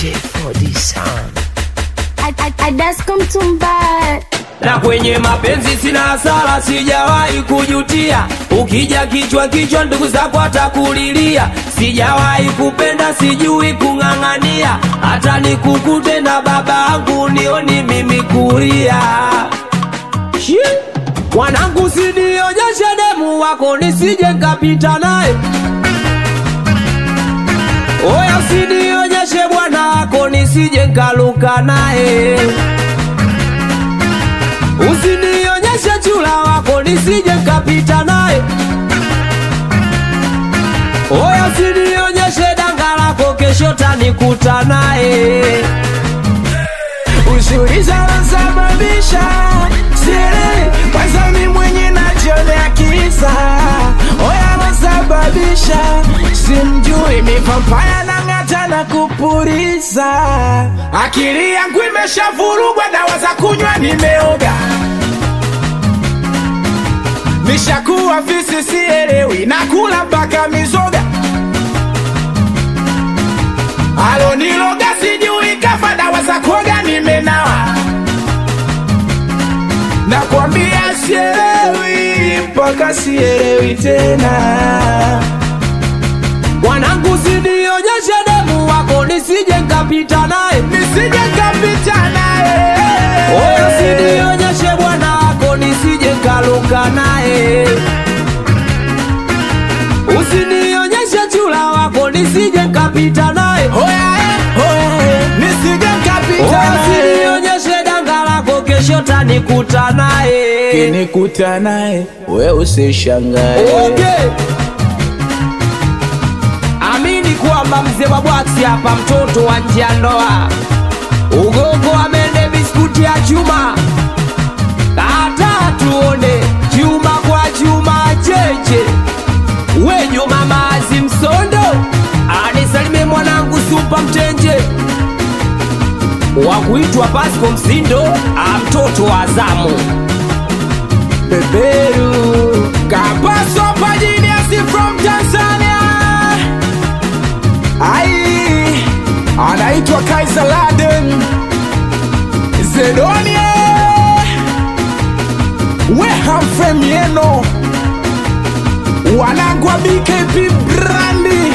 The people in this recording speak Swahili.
J4D Sound. Adasko Mtumba, na kwenye mapenzi sina hasara, sijawahi kujutia. Ukija kichwa kichwa, ndugu zako atakulilia. Sijawahi kupenda, sijui kung'ang'ania, hata nikukute na baba yangu nioni mimi kulia. Shi! Mwanangu, sinionyeshe demu wako nisije nkapita naye. Oya, usinionyeshe bwana wako nisije nkaluka naye. Usinionyeshe chula wako nisije nkapita naye. Oya, usinionyeshe danga lako kesho tanikuta naye. Usiuliza nasababisha siri kwanza mi mwenye najionea kisa oya nasababisha simjui mipampaya na ng'ata na kupuriza akili yangu imeshavurugwa dawa za kunywa nimeoga nishakuwa visi sielewi nakula mpaka mizoga aloniloga sijui kafa dawa za kuoga nimenawa nakwambia sielewi mpaka sielewi tena Mwanangu, usinionyeshe demu wako nisije nkapita naye. nisije kapita naye Oya, usinionyeshe bwana wako nisije nkaluka naye. Usinionyeshe chula wako nisije nkapita naye. Oya, eh, oya, eh, nisije kapita Oya, naye usinionyeshe danga lako kesho tanikuta naye. kinikuta naye we usishangae Okay. Amini kwamba mzee wa bwaksi hapa, mtoto wa nje ya ndoa, ugogo amende biskuti ya chuma, kata tuone chuma kwa chuma cheche, wenyu mama Azimsondo anisalimie mwanangu supa mtenje wa kuitwa Pasco Msindo, a mtoto wa Azamu. beberu kapaso pajiniasi from tanzania ai anaitwa kaisa laden zedonie wehamfemieno wanangwa bkp brandi